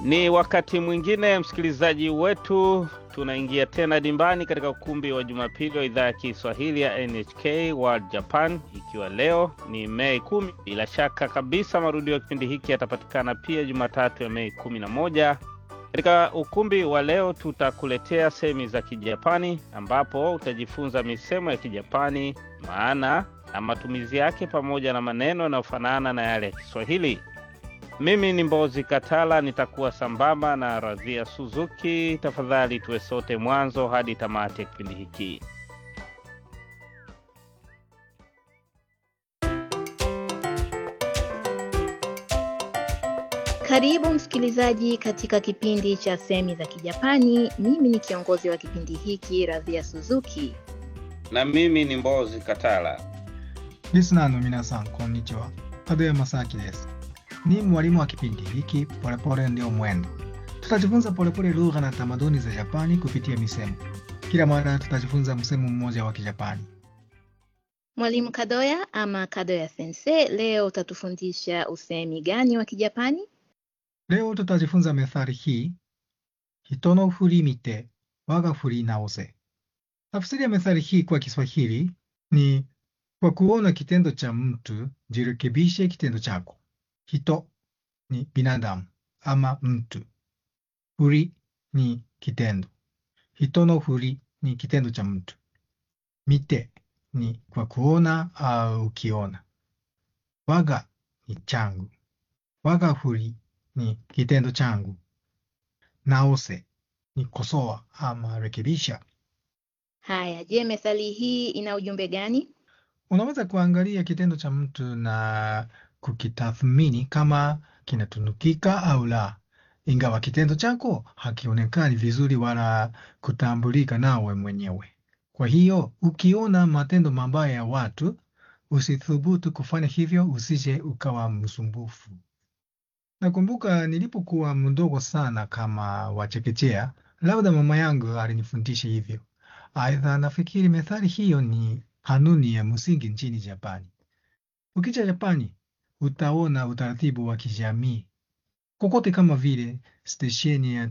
Ni wakati mwingine msikilizaji wetu, tunaingia tena dimbani katika ukumbi wa Jumapili wa idhaa ya Kiswahili ya NHK World Japan, ikiwa leo ni Mei kumi. Bila shaka kabisa marudio ya kipindi hiki yatapatikana pia Jumatatu ya Mei kumi na moja. Katika ukumbi wa leo tutakuletea semi za Kijapani ambapo utajifunza misemo ya Kijapani, maana na matumizi yake, pamoja na maneno yanayofanana na yale ya Kiswahili. Mimi ni Mbozi Katala, nitakuwa sambamba na Radhia Suzuki. Tafadhali tuwe sote mwanzo hadi tamati ya kipindi hiki. Karibu msikilizaji katika kipindi cha semi za Kijapani. Mimi ni kiongozi wa kipindi hiki Radhia Suzuki. Na mimi ni Mbozi Katala. リスナーの皆さん、こんにちは。門山正明です。Ni mwalimu wa kipindi hiki Polepole Ndio Mwendo. Tutajifunza polepole lugha na tamaduni za Japani kupitia misemo. Kila mara tutajifunza msemo mmoja wa Kijapani. Mwalimu Kadoya ama Kadoya Sensei, leo utatufundisha usemi gani wa Kijapani? Leo tutajifunza methali hii, hito no furi mite waga furi naose. Tafsiri ya methali hii kwa Kiswahili ni kwa kuona kitendo cha mtu jirekebishe kitendo chako. Hito ni binadamu ama mtu. Furi ni kitendo. Hito no furi ni kitendo cha mtu. Mite ni kwa kuona au ukiona. Waga ni changu. Waga furi ni kitendo changu. Naose ni kosoa ama rekebisha. Haya, je, methali hii ina ujumbe gani? Unaweza kuangalia kitendo cha mtu na kukitathmini kama kinatunukika au la, ingawa kitendo chako hakionekani vizuri wala kutambulika nawe mwenyewe. Kwa hiyo ukiona matendo mabaya ya watu, usithubutu kufanya hivyo, usije ukawa msumbufu. Nakumbuka nilipokuwa mdogo sana kama wa chekechea, labda mama yangu alinifundisha hivyo. Aidha, nafikiri methali hiyo ni kanuni ya msingi nchini Japani. Ukija Japani, utaona utaratibu wa kijamii kokote, kama vile stesheni ya